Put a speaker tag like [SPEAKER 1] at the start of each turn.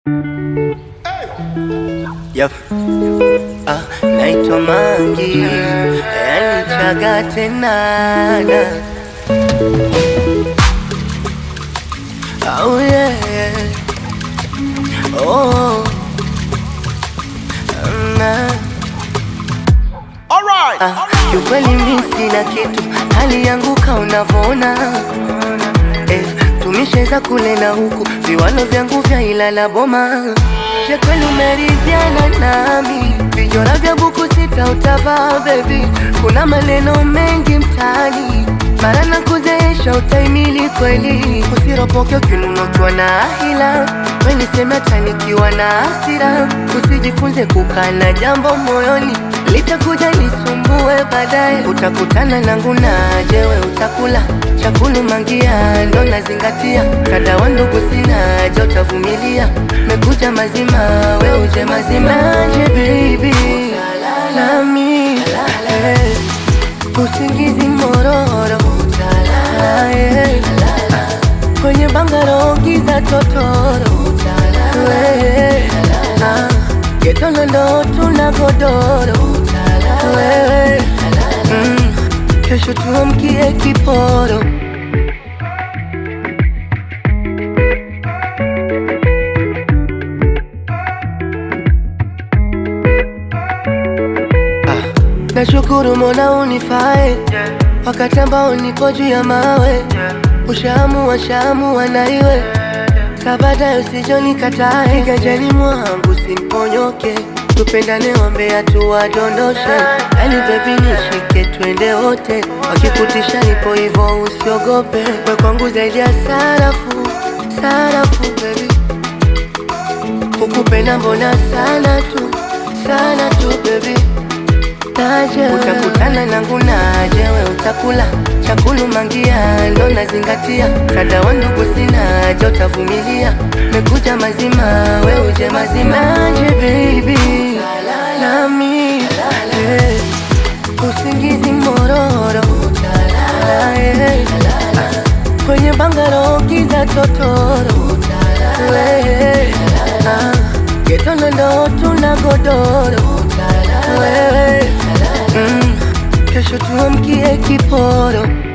[SPEAKER 1] Yep. Ah, naitwa Mangi yani chaga tena oh, yeah. oh. Na. Ah, kiukweli mi sina kitu, hali yangu ka unavyoona eh, tumesheza kule na huku, viwalo vyangu vya Ilala Boma. Je, kweli umeridhiana nami? Vijora vya buku sita utavaa baby, kuna maneno mengi mtaani, mara na kuzeesha utaimili kweli, usiropoke ukinunukiwa na hila, we niseme hata nikiwa na hasira, usijifunze kukaa na jambo moyoni litakuja lisumbue baadaye, utakutana nangu na jewe utakula chakulu mangia, ndo nazingatia kada wa ndugu sina je, utavumilia mekuja mazima, we uje mazima je baby nami eh, usingizi mororo eh, kwenye bangaro giza totoro eh, ah, getona ndo tuna godoro wewe mm, kesho tuamkie kiporo Ah, nashukuru Mola unifae wakati ambao nipo juu ya mawe, ushaamua shaamua na iwe sabada usijonikatae, kiganjani mwangu simponyoke, tupendane wambea tuwadondoshe, yani bebi nishike twende wote, wakikutisha nipo hivo usiogope, we kwangu zaidi ya sarafu, sarafu bebi kukupenda mbona sana tu sana tu baby naje utakutana nangu naje we utakula chakulu mangia ndo nazingatia kada wa ndugu sina je utavumilia mekuja mazima we uje mazima naje baby nami eh, usingizi mororo eh, kwenye bangaro giza totoro wewe ah, getona ndo tuna godoro wewe mm, kesho tuamkie kiporo